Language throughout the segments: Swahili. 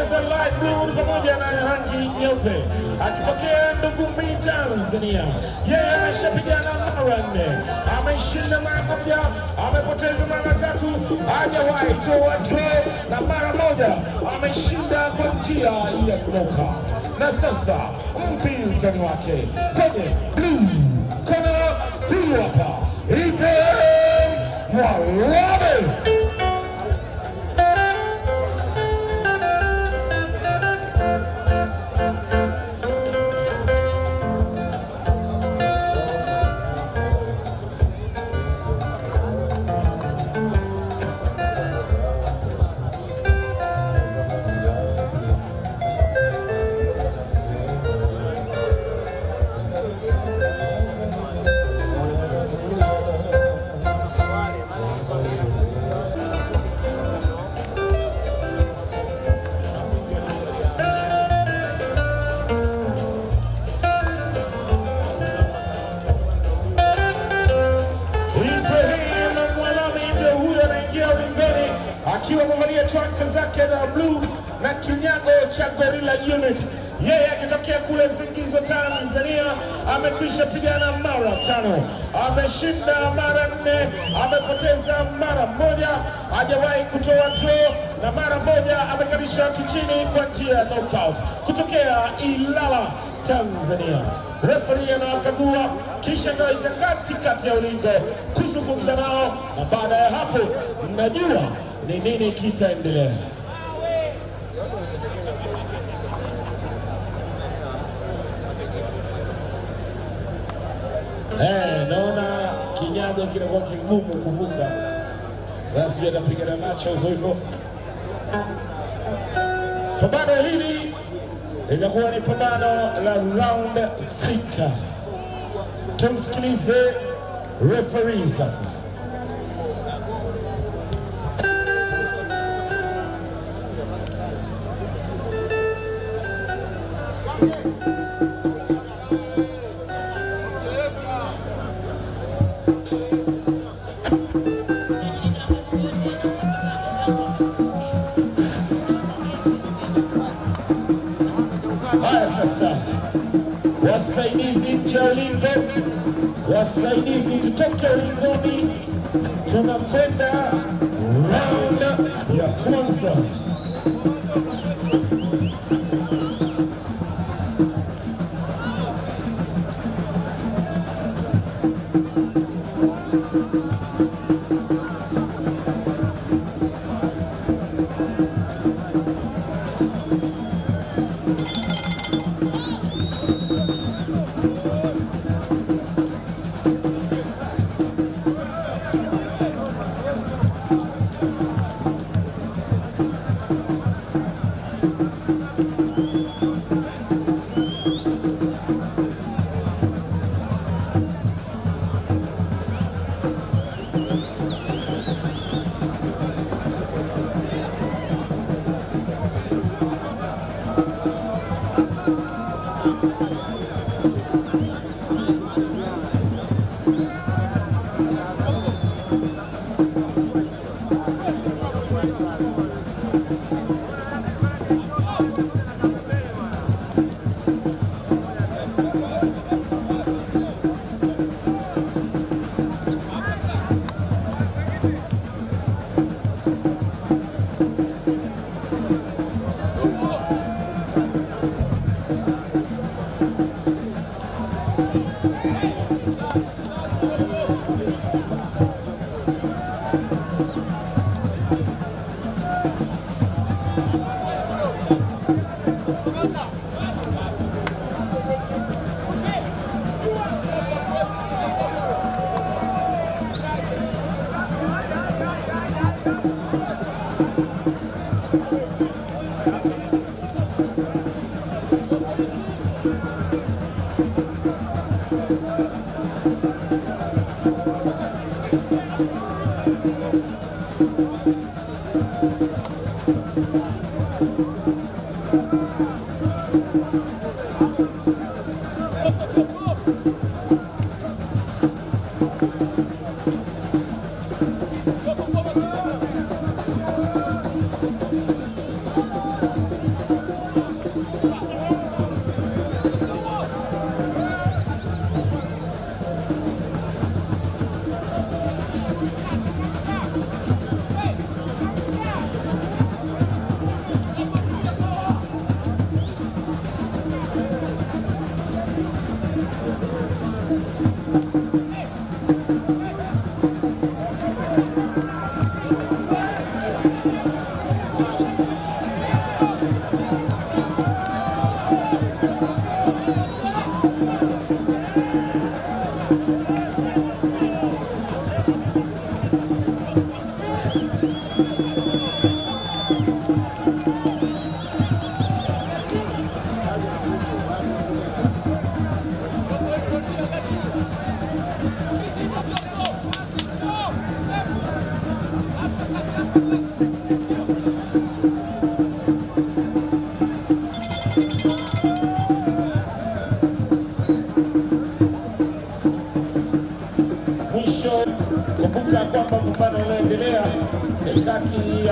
za light blue pamoja na rangi nyeupe, akitokea Ndugumbi, Tanzania. Yeye ameshapigana mara nne, ameshinda mara moja, amepoteza mara tatu, hajawahi toa draw na mara moja ameshinda kwa njia ya kunoka. Na sasa mpinzani wake kwenye blue corner, huyu hapa Ibrahim Mwarabe. Ibrahim Mwalami ndio huyo anaingia ulingoni akiwa amevalia traka zake na bluu na kinyago cha Gorilla Unit. Yeye akitokea kule Zingizo, Tanzania, amekwisha pigana mara tano, ameshinda mara nne, amepoteza mara moja, hajawahi kutoa draw na mara moja amekalisha watu chini kwa njia ya knockout kutokea Ilala, Tanzania. Referi anawakagua kisha atawaita katikati ya ulingo kuzungumza nao, na baada ya hapo mnajua ni nini kitaendelea. Eh, naona kinyago kinakuwa kigumu kuvuka. Sasa sijui atapigana nacho hivyo hivyo. Pambano hili litakuwa ni pambano la round sita. Tumsikilize referee sasa. Haya sasa, wasaidizi cha ulingo, wasaidizi tutoke ulingoni, tunakwenda round ya kwanza. Mwisho, kumbuka kwamba pambano unaendelea ni kati ya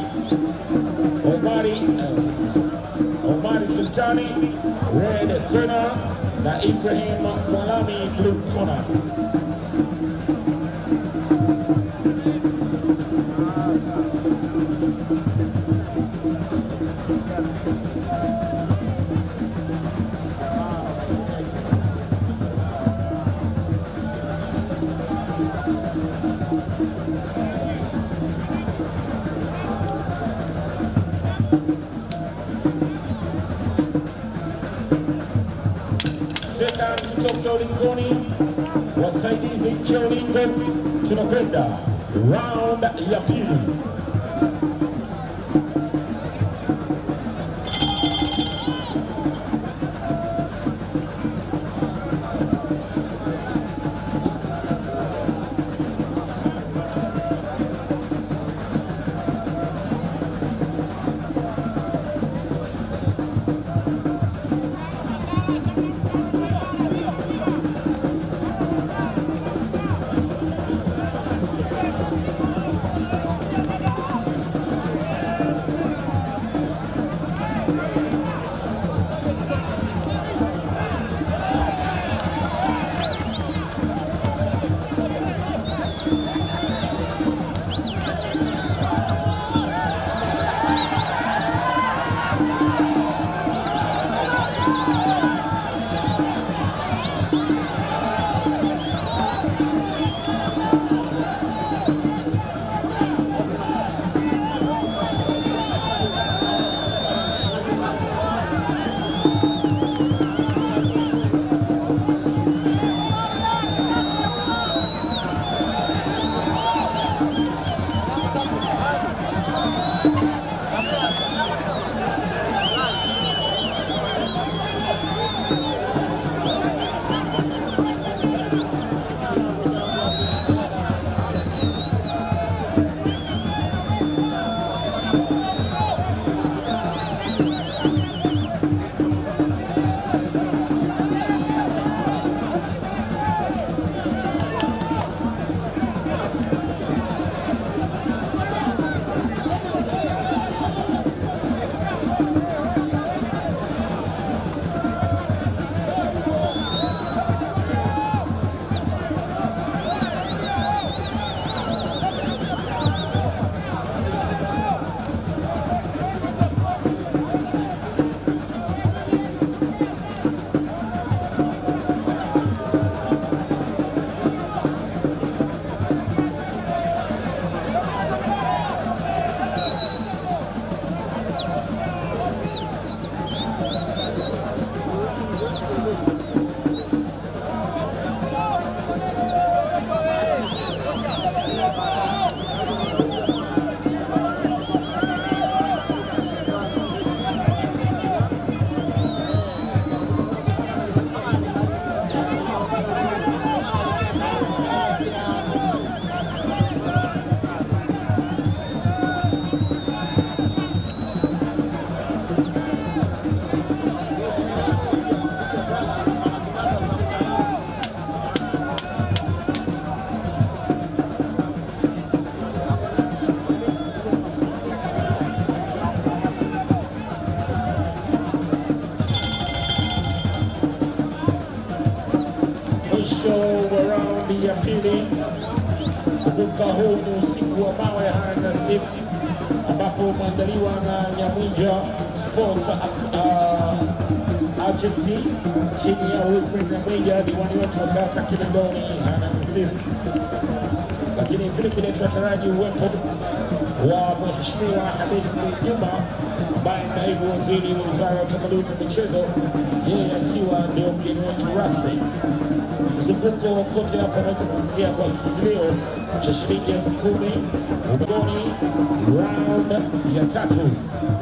Omari eh, Omari Sultani red corner na Ibrahim Mwalami blue corner. Sedan kutoka ulingoni, wasaidizi nje ya ulingo, tunakwenda round ya pili. mwisho wa raundi ya pili. Kumbuka huu ni usiku wa mawe haya Nasif, ambapo umeandaliwa na Nyamwinja Sports uh, Agency chini ya Wilfred Nyamwinja, diwani wetu wa kata Kinondoni hana Nasif, lakini vile vile tunataraji uwepo wa Mheshimiwa Hamisi Juma ambaye ni naibu waziri wa wizara ya utamaduni na michezo, yeye akiwa ndio mgeni wetu rasmi. mzunguko kote hapa unaweza kuingia kwa kiingilio cha shilingi elfu kumi ubingoni round ya tatu.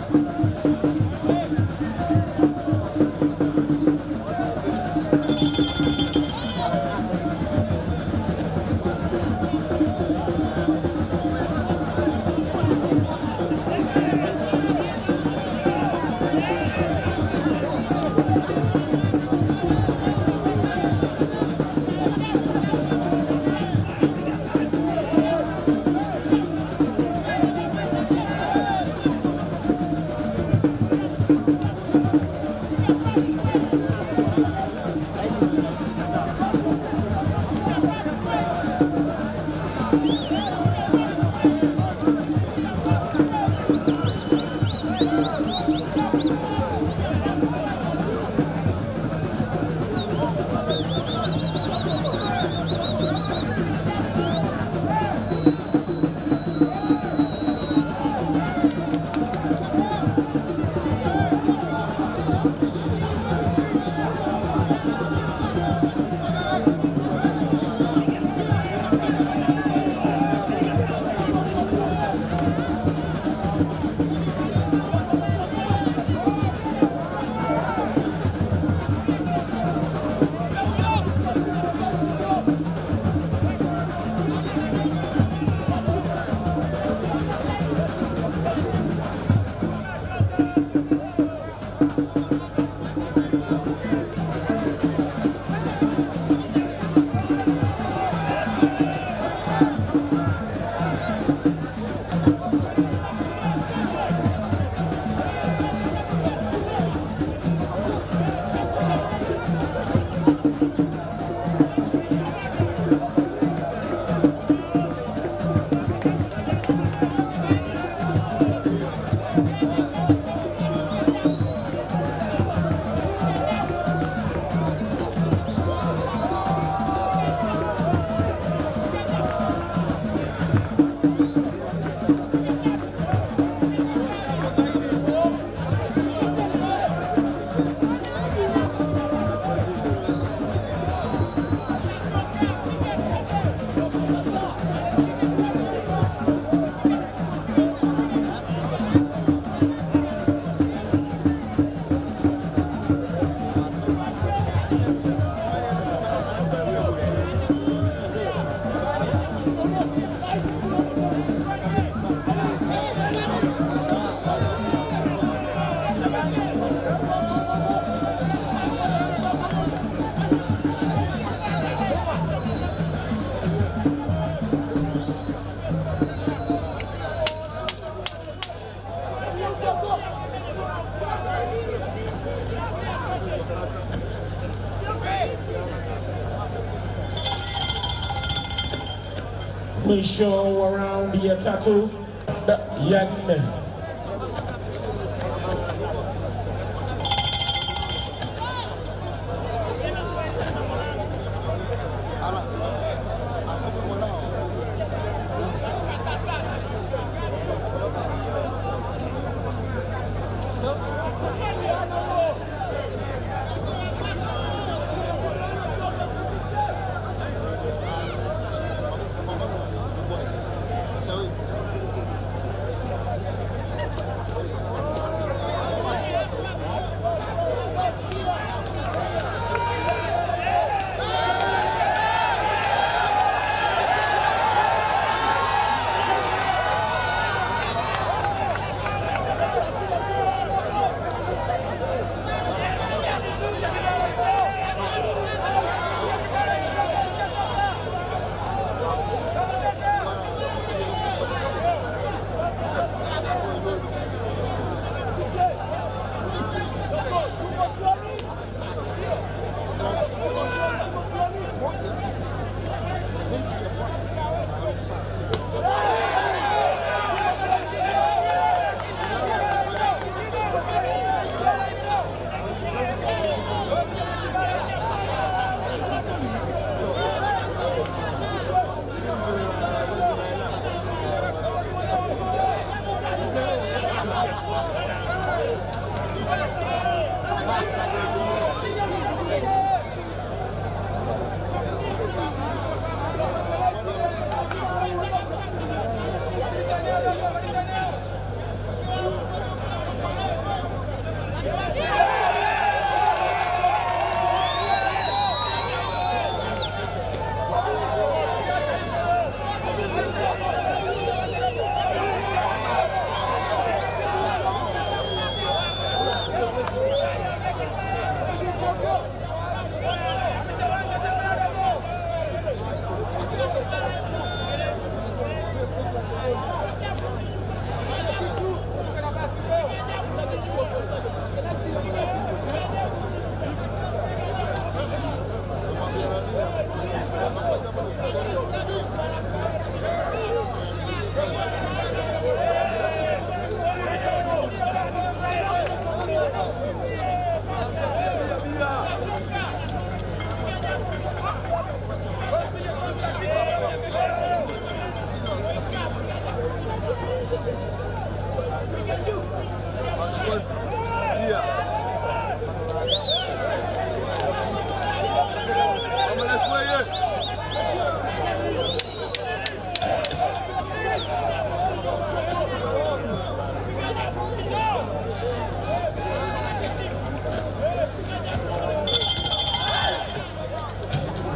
Mwisho wa raundi ya tatu na ya nne.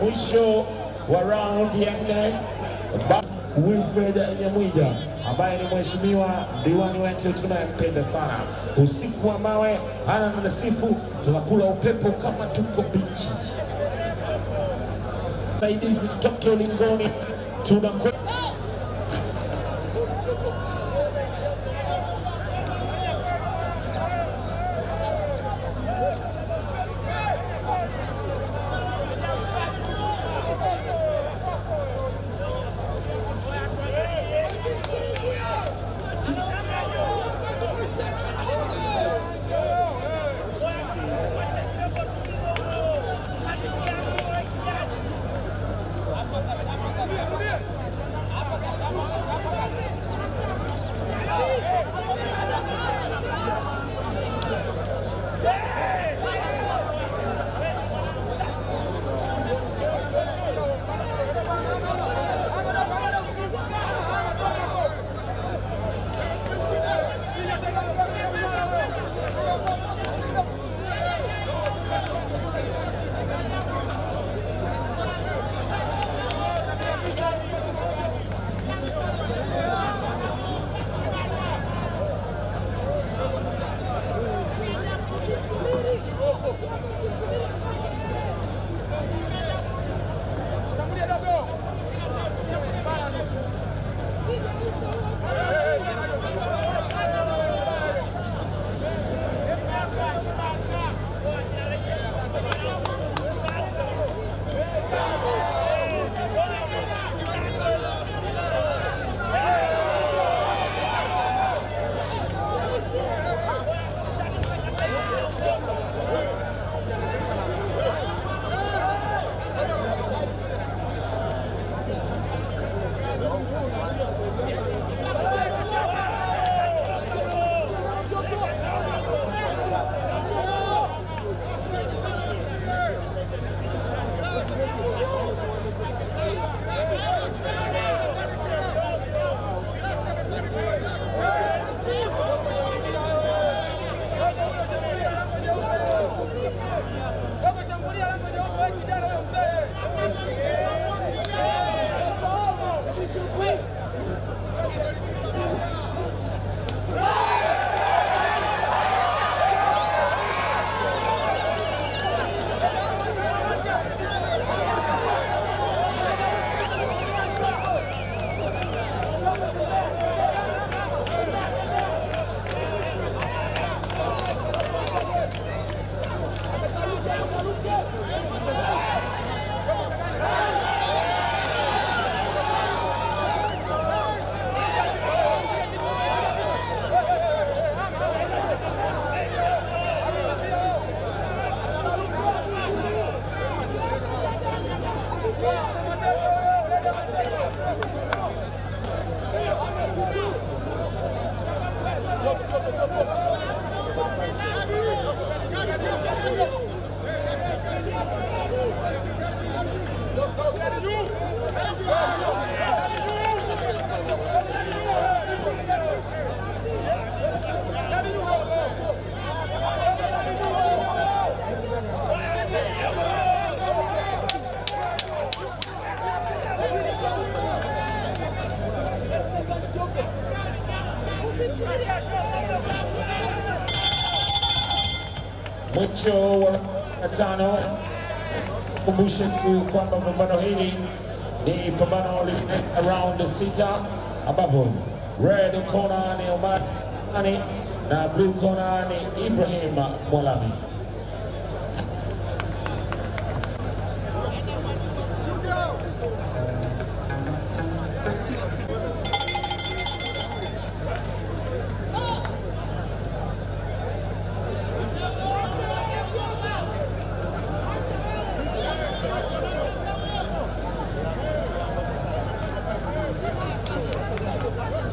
mwisho wa raundi ya nne Ba- Wilfred Nyamwija ambaye ni mheshimiwa diwani wetu tunayempenda sana. Usiku wa mawe hana nasifu, tunakula upepo kama tuko bichi. Saidizi tutoke ulingoni, tunakwenda mwisho wa tano. Kumbushe tu kwamba pambano hili ni pambano lifanyika round sita, ambapo red corner ni Omar Ani na blue corner ni Ibrahim Mwalami.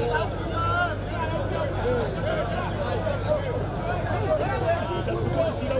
Just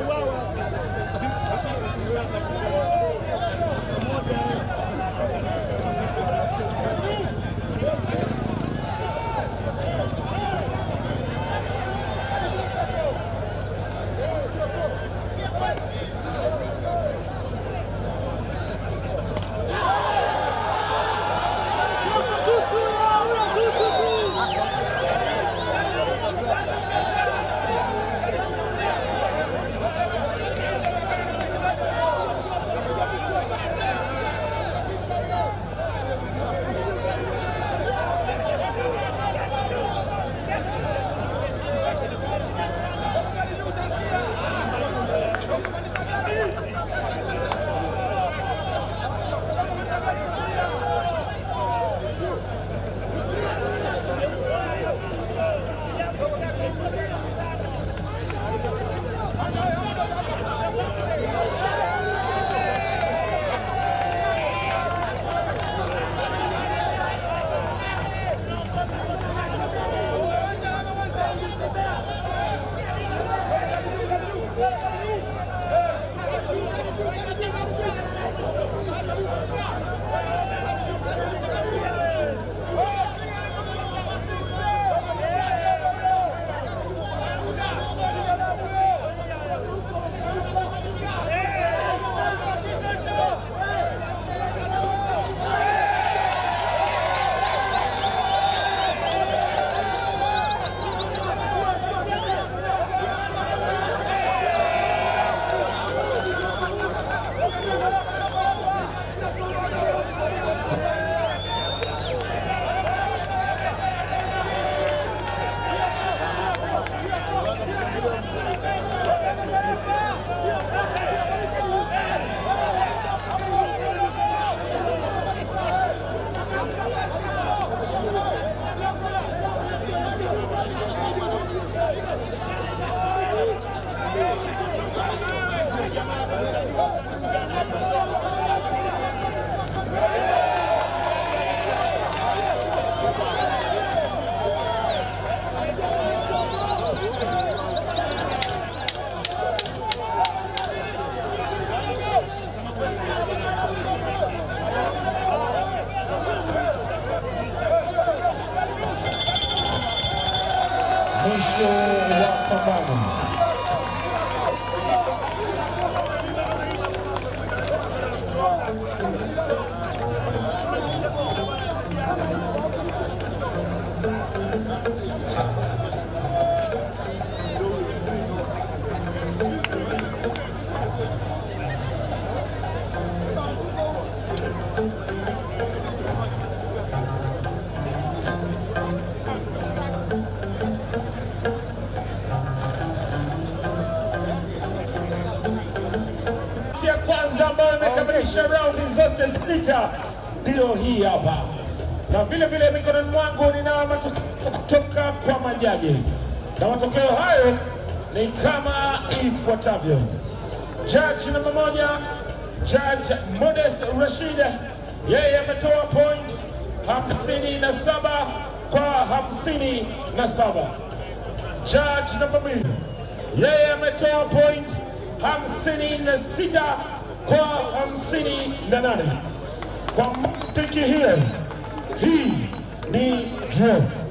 mwisho wa pambano. ya kwanza ambayo imekamilisha raundi zote sita ndiyo hii hapa, na vile vile mikononi mwangu ninao matokeo kutoka kwa majaji, na matokeo hayo ni kama ifuatavyo. Judge namba moja, Judge Modest Rashid, yeye ametoa point hamsini na saba kwa hamsini na saba. Judge namba mbili, yeye ametoa point hamsini na sita kwa hamsini na nane. Kwa mantiki hiyo, hii ni draw.